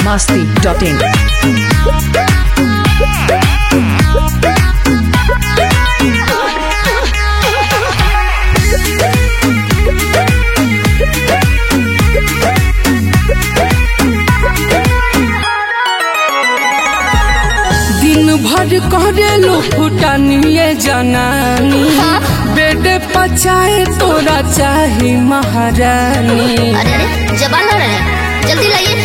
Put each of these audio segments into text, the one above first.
masti.in. दिन भर करेलो फुटानिए जनानी बेड पचाए तोरा चाही महारानी अरे अरे जबान ना रहे जल्दी लाइए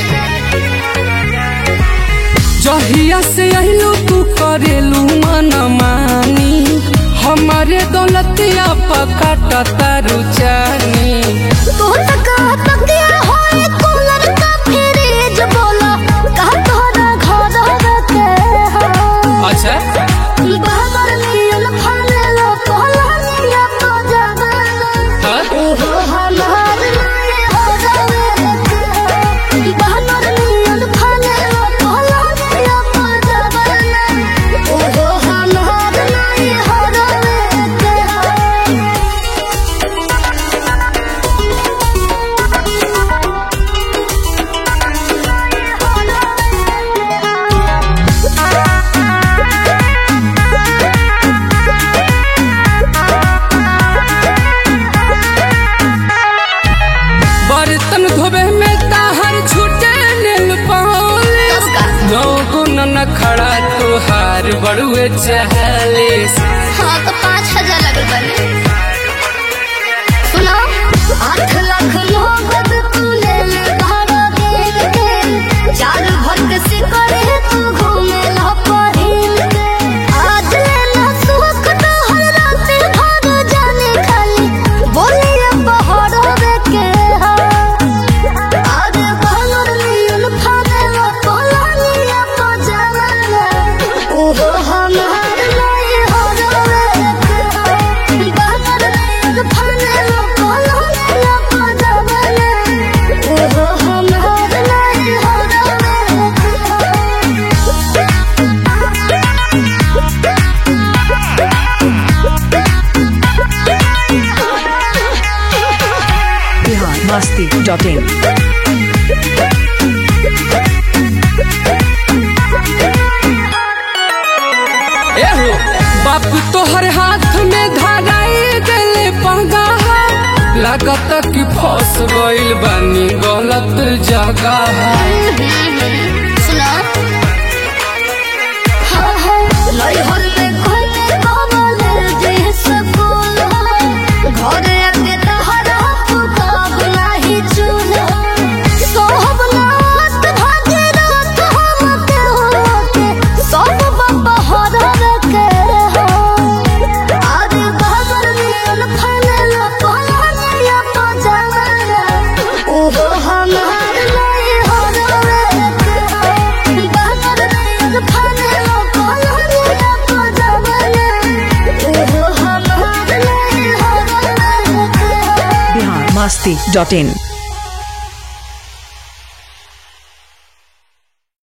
जहिया से अहिलू तू करेलू मनमानी हमारे दौलतिया पकाट तारू चानी तू तक तकिया होए कूलर का फ्रिज बोलो कहा तोरा घर रखे हो अच्छा बाबर मिल फले लो कोलनिया तो जबाना हाँ? ओहो हमार नहीं हो जावे बाबर मिल फले लो कोलनिया तो जबाना ओहो हमार नहीं हो जावे बर्तन धोबे में ताहर छूटे नील पालिस तब का? नौ न खड़ा तुहार बड़ुए चालीस हाँ तो पाँच हजार लगे बने सुनो आठ लाख मोहब्बत तू ले ले भाड़ा दे के चार भक्त से करे तू घूमे ला पहिल के आज ले ला सुख तो हर रात भाग जाने खाली बोले अब बहर के हा आज बहर लियन फाने ला कोलानिया पजाना ओहो हमार नहीं हो जावे बहर लियन फाने ला कोलानिया पजाना ओहो हमार नहीं हो Bihar masti.in. एहो बाप तोहर हाथ में धराई गले पंगा लागत कि फंस गइल बानी गलत जगह सुना हाँ हाँ लइहर में कोने कमल जे सकूल घर आके तहरा पुकाब नाही चूल सोहब नात भागे रात हम के होके सब बाबा हर के हो आज बाबर मिल फले लो पलानिया पजाना ओहो हमार नहीं हो जावे बाबर मिल फले लो पलानिया पजाना ओहो हमार नहीं हो जावे Bihar masti.in.